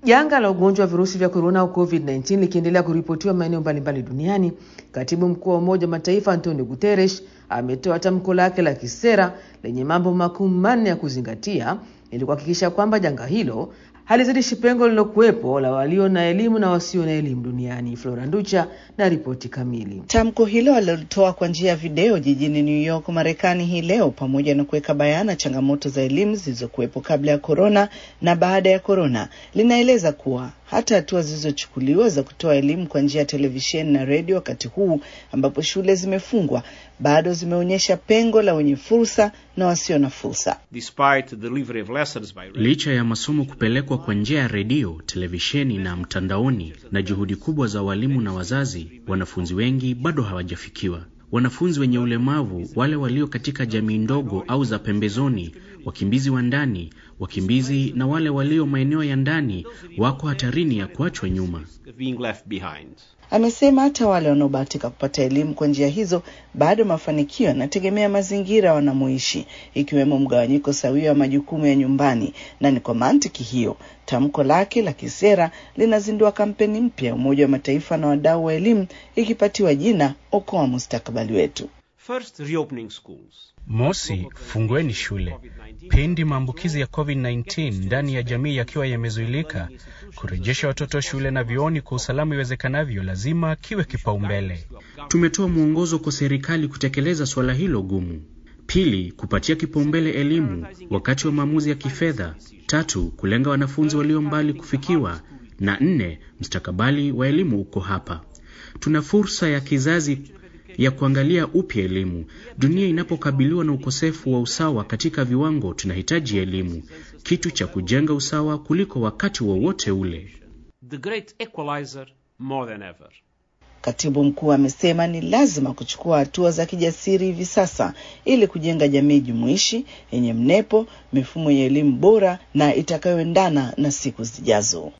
Janga la ugonjwa wa virusi vya korona au COVID-19 likiendelea kuripotiwa maeneo mbalimbali duniani, katibu mkuu wa Umoja wa Mataifa Antonio Guterres ametoa tamko lake la kisera lenye mambo makuu manne ya kuzingatia ili kuhakikisha kwamba janga hilo halizidishi pengo lililokuwepo la walio na elimu na wasio na elimu duniani. Flora Nducha na ripoti kamili. Tamko hilo alilitoa kwa njia ya video jijini New York, Marekani hii leo, pamoja na kuweka bayana changamoto za elimu zilizokuwepo kabla ya korona na baada ya korona. Linaeleza kuwa hata hatua zilizochukuliwa za kutoa elimu kwa njia ya televisheni na redio wakati huu ambapo shule zimefungwa bado zimeonyesha pengo la wenye fursa na wasio na fursa. Licha ya masomo kupelekwa kwa njia ya redio, televisheni na mtandaoni na juhudi kubwa za walimu na wazazi, wanafunzi wengi bado hawajafikiwa. Wanafunzi wenye ulemavu, wale walio katika jamii ndogo au za pembezoni, wakimbizi wa ndani, wakimbizi na wale walio maeneo ya ndani wako hatarini ya kuachwa nyuma. Amesema hata wale wanaobahatika kupata elimu kwa njia hizo, bado mafanikio yanategemea mazingira wanamoishi, ikiwemo mgawanyiko sawia wa majukumu ya nyumbani. Na ni kwa mantiki hiyo tamko lake la kisera linazindua kampeni mpya ya Umoja wa Mataifa na wadau wa elimu ikipatiwa jina Okoa Mustakabali Wetu. First, reopening schools. Mosi, fungueni shule pindi maambukizi ya COVID-19 ndani ya jamii yakiwa yamezuilika. Kurejesha watoto shule na vioni kwa usalama iwezekanavyo lazima kiwe kipaumbele. Tumetoa mwongozo kwa serikali kutekeleza suala hilo gumu. Pili, kupatia kipaumbele elimu wakati wa maamuzi ya kifedha. Tatu, kulenga wanafunzi walio mbali kufikiwa, na nne, mustakabali wa elimu uko hapa. Tuna fursa ya kizazi ya kuangalia upya elimu. Dunia inapokabiliwa na ukosefu wa usawa katika viwango, tunahitaji elimu, kitu cha kujenga usawa kuliko wakati wowote wa ule. The great equalizer more than ever. Katibu mkuu amesema ni lazima kuchukua hatua za kijasiri hivi sasa ili kujenga jamii jumuishi yenye mnepo, mifumo ya elimu bora na itakayoendana na siku zijazo.